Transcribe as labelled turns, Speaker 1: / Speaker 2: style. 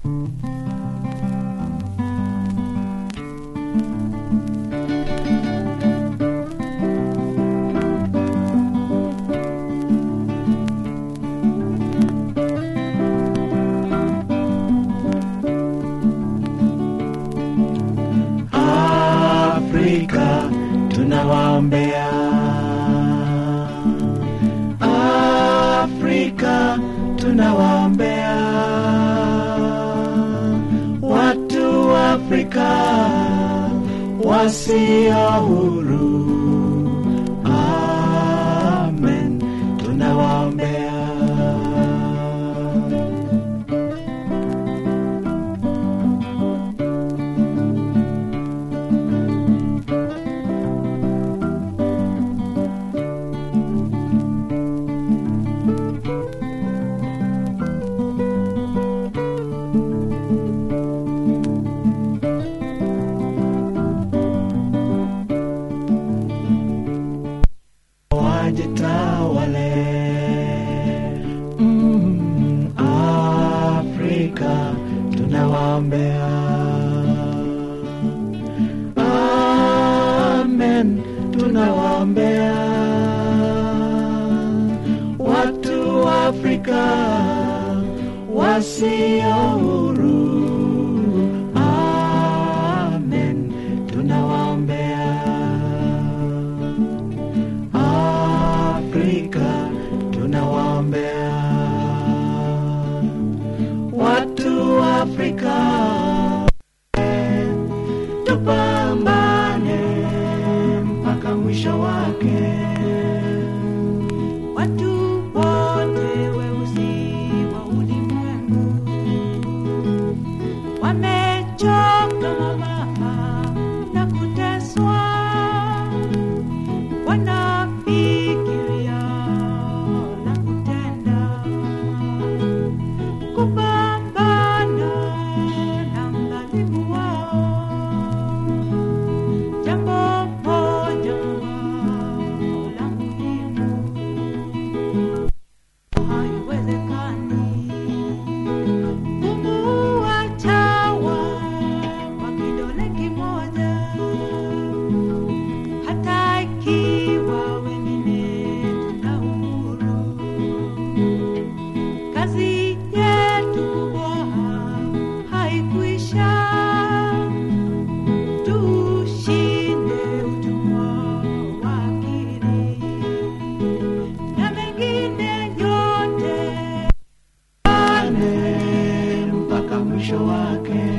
Speaker 1: Afrika tunawaombea. Afrika tunawaombea. Watu wa Afrika wasio huru. Amen, tunawaombea. wajitawale. Mm, Afrika tunawaombea. Amen, tunawaombea watu wa Afrika wasio huru. Amen, tunawaombea. Afrika tunawaombea watu wa Afrika, tupambane mpaka mwisho wake.
Speaker 2: Watu wote weusi wa ulimwengu wamechoka mama na kuteswa, wanafikiria la kutenda, kupambana na mghalibu wao. Jambo moja wao la muhimu haiwezekani kumuua chawa kwa kidole kimoja, hata ikiwa wengine tuna uhuru. Kazi yetu kubwa haikuisha, tushinde utumwa wa akili na mengine yote
Speaker 1: Ane mpaka mwisho wake.